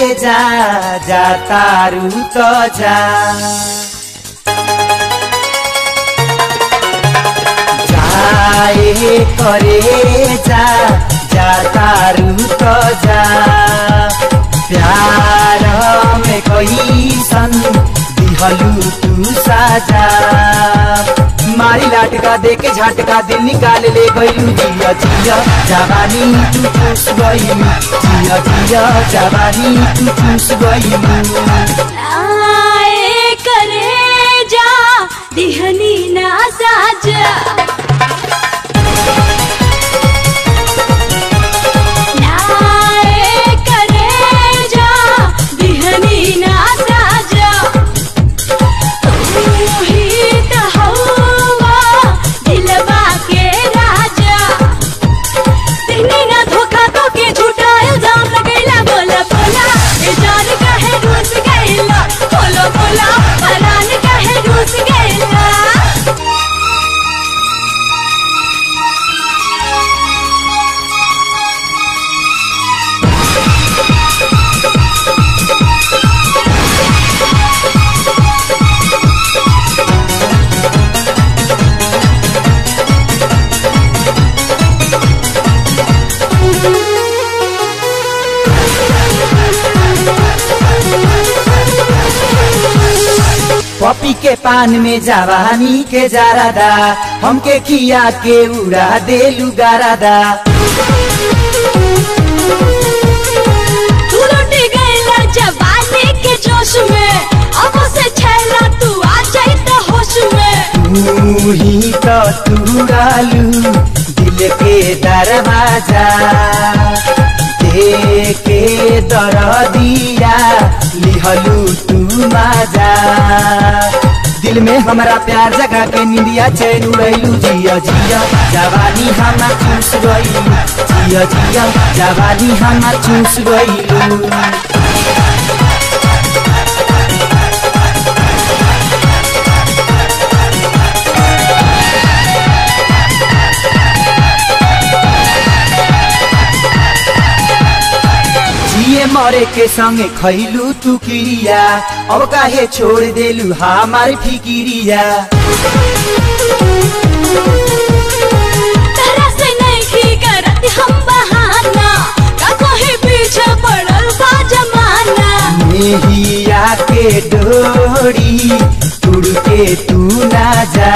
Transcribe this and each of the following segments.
जा जा तारू तो जा जाए करे जा जा तारू तो जा प्यार में कोई सन दिहलू तू साजा मारी लाटका दे के झटका दिल निकाल ले गईलू जिया जिया जवानी तू चूस गईलू जिया जिया जवानी तू चूस गईलू आए करे जा दिहनी ना साजा नाए करे जा दिहनी ना साजा तू ही त हवा दिलवा के राजा दिहनी ना धोखा तो के झूठा इल्जाम लगैला बोला बोला ए जान काहे रूस गैला बोलो बोला परान काहे रूस गैला पपी के पान में जवानी के जारादा हमके खिया के उड़ा देलू गारादा तू लुट गईला जवानी के जोश में अब से छैला तू आ जाई त होश में तू ही तो तुरालू दिल के दरवाजा दे के दर दिया लिहलू तू माजा दिल में हमारा प्यार जगा के निंदिया चैन उड़ैलू जिया जिया जवानी हमार चूस गईलू जिया जिया जवानी हमार चूस गईलू जिए मरे के संगे खैलू तू किरिया अब काहे छोड़ देलू हमार फिकिरिया तरह से नहीं की करत हम बहाना का कोई पीछे पड़ल बा जमाना मेहिया के डोरी तुड़ के तू ना जा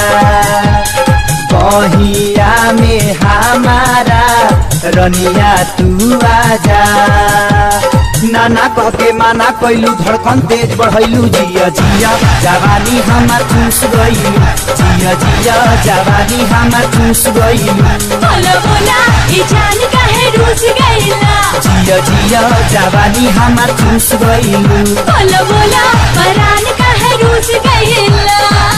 बहिया में हमारा रनिया तू आजा नाना कह के माना कैलू धड़कन तेज बढ़ैलू जिया जिया जवानी हमार चूस गईलू जिया जिया जवानी हमार चूस गईलू बोलो बोला ई जान काहे रूस गईला जिया जिया जवानी हमार चूस गईलू बोलो बोला परान काहे रूस गईला